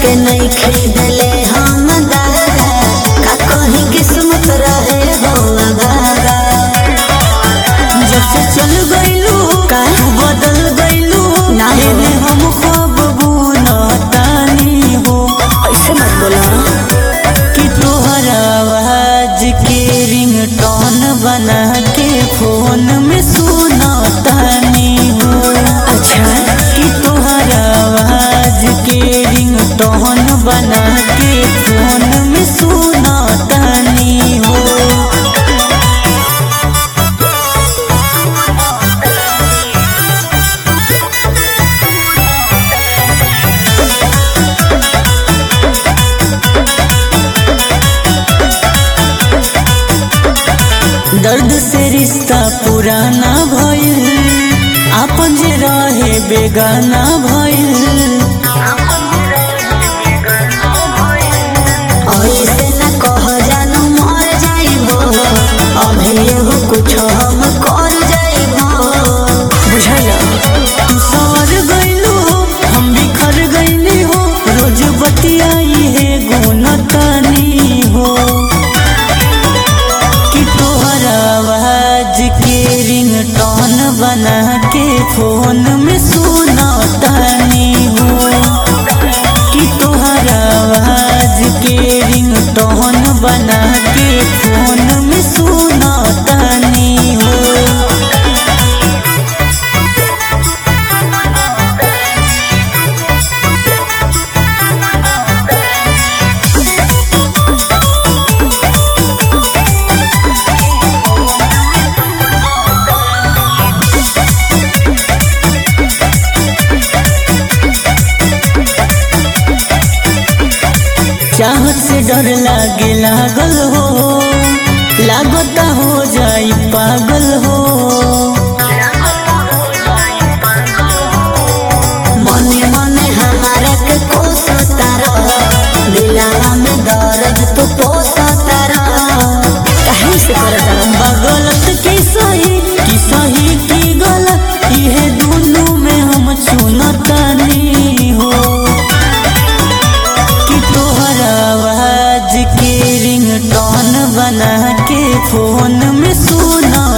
के नहीं खरीदले हम दादा का कहीं किस्मत रहे हो अगागा जब से चल गइलू का? बदल गइलू ना हो। एने हम खब बुनतानी हो ऐसे मत बोला कि तोहर आवाज के रिंगटोन बना के फोन में सुनतानी हो अच्छा कि तोहर आवाज के रिंगटोन बना के फोन में सुनतानी हो दर्द से रिश्ता पुराना भइल आपन जे रहे बेगाना भइल ऐसे न कह जानू मर जाइबो अभी एगो कुछ हम कर जाइबो बुझल तू सवर गइलू हो हम बिखर गइली हो रोज बतियाई है गुनतनी हो कि तोहर आवाज के रिंगटोन बना के फोन में सुनतानी हो कि तोहर आवाज के रिंगटोन बना के फोन में सुनतानी हो चाहत से डर लागे लागल हो लागता हो जाई पागल हो मने मने हमारा के कोसता रह दिलावा में दर्द तू पोसता रह कहीं से करता रह बगलत की सही की सही की गलत इहे दोनों में हम चुनतानी हो कि तोहर आवाज के रिंगटोन बना के फोन में सुना